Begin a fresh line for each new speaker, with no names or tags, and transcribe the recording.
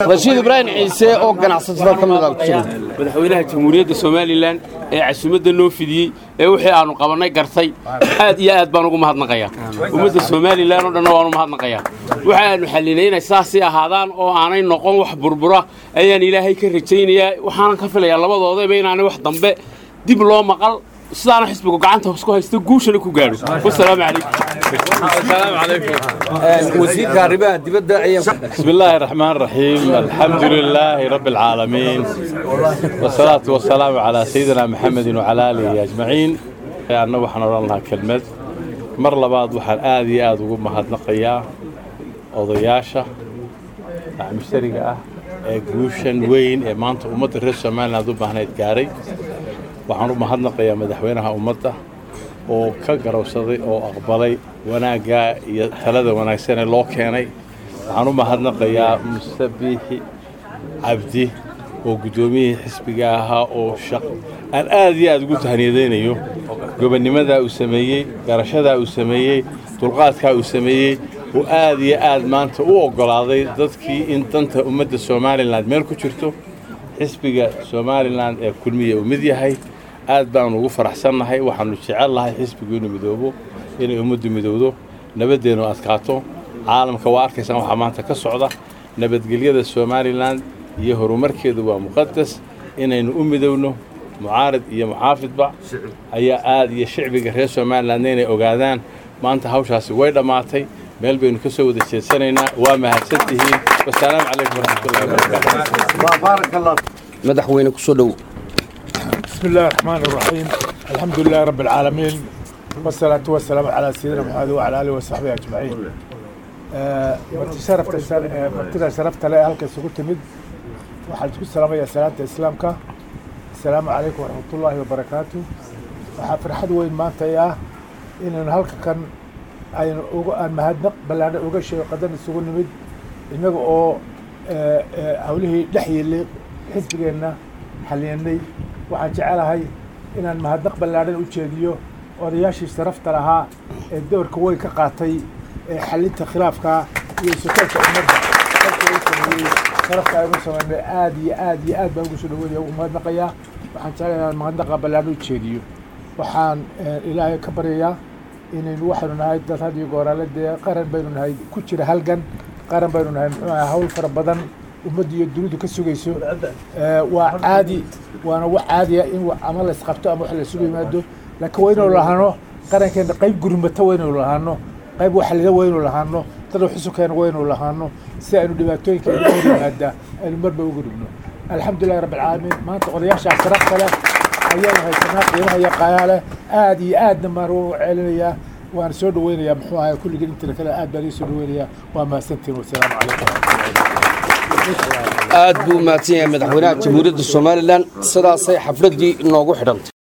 rashiid ibraahim ciise oo ganacsatada ka mid ah
madaxweynaha jamhuuriyadda somalilan ee casuumadda noo fidiyey ee wixii aanu qabannay gartay aad iyo aad baan ugu mahadnaqayaa ummadda somalilan oo dhanna waan u mahadnaqayaa waxa aanu xallinay inay saasii ahaadaan oo aanay noqon wax burbura ayaan ilaahay ka rajaynayaa waxaanan ka filayaa labadoodaba inaanay wax dambe dib loo maqal sidaana xisbigu gacanta isku haysto guushana ku gaadho wasalaamu calaykum
wasiirka arrimaha dibadda ayaa
بسم الله الرحمن الرحيم الحمد لله رب العالمين والصلاة والسلام على سيدنا محمد وعلى آله أجمعين أنا وحنا لنا كلمة مر لبعض وحن آدي آد وقوم مهدنقيا odayaasha mashariga ah ee guushan weyn ee maanta ummadda reer somaliland u baahnayd gaaray waxaan u mahadnaqayaa madaxweynaha ummadda oo ka garowsaday oo aqbalay wanaagga iyo talada wanaagsan ee loo keenay waxaan u mahadnaqayaa muse biixi cabdi oo guddoomiyihii xisbiga ahaa oo shaq aan aad iyo aad ugu tahniyadaynayo gobonnimadaa uu sameeyey garashadaa uu sameeyey dulqaadkaa uu sameeyey oo aad iyo aad maanta u oggolaaday dadkii in danta ummadda somalilan meel ku jirto xisbiga somalilan ee kulmiya uu mid yahay aad baanu ugu faraxsannahay waxaannu jecel lahay xisbigu inuu midoobo inay ummaddu midowdo nabaddeenu adkaato caalamka waa arkaysaan waxaa maanta ka socda nabadgelyada somalilan iyo horumarkeedu waa muqadas inaynu u midowno mucaarid iyo muxaafidba ayaa aad iyo shicbiga reer somalilandna inay ogaadaan maanta hawshaasi way dhammaatay meel baynu ka soo wada jeedsanaynaa waa mahadsan tihiin wasalaamu calaykum waraxmatullahi wabarakaatu
madaxweyne ku soo dhow
بسم الله الرحمن الرحيم الحمد لله رب العالمين والصلاة والسلام على سيدنا محمد وعلى آله وصحبه أجمعين آه، مرتي شرفت السر- آه، مرتida sharafta le halka isugu timid waxaan isku salaamayaa salaanta islaamka asalaamu calaykum waraxmatullaahi wabarakaatu waxaa farxad weyn maanta ah inaynu halka kan aynu uga aan mahadnaq ballaadhan uga sheego qadan isugu nimid innaga oo eh, eh, hawlihii dhex yeelay xisbigeenna xaliyanay waxaan jecelahay inaan mahadnaq ballaadhan u jeediyo odayaashii sharafta lahaa ee doorka weyn ka qaatay ee xalinta khilaafka iyo sokoolka ummadda dalka uu sameeyey sharafta aynu samaynay aad iyo aad iyo aad baan ugu soo dhaweynaya ugu mahadnaqayaa waxaan jecelahay inaan mahadnaqa ballaadhan u jeediyo waxaan eh, ilaahay ka baryayaa inaynu waxaynu nahay dad had iyo gooraale dee qaran baynu nahay ku jira halgan qaran baynu nahay muxuu ahaa hawl fara badan ummadda iyo dunidu ka sugayso Eh, waa caadi waana wax caadiya in wa- ama la isqabto ama wax la isugu yimaado laakiin waa inaynu lahaano qarankeena qayb gurmata waa inaynu lahaano qayb waxalida waa inaynu lahaano dad xusukeena waa inaynu lahaano si aynu dhibaatooyinka inaga hor yimaada aynu marba uga dhigno alxamdulilahi rabbi alcaalamiin maanta odayaashaa sharafta leh ayaanu haysanaa qiimaha iyo qaayaa leh aad iyo aadna maan u celinayaa waan soo dhaweynayaa muxuu ahaa kulligii intina kale aad baan ii soo dhaweynayaa waa mahadsantiin wasalaamu calaykum
aad buu u mahadsan yahay madaxweynaha jamhuuriyadda somalilan sidaasay xafladdii inoogu xidhantay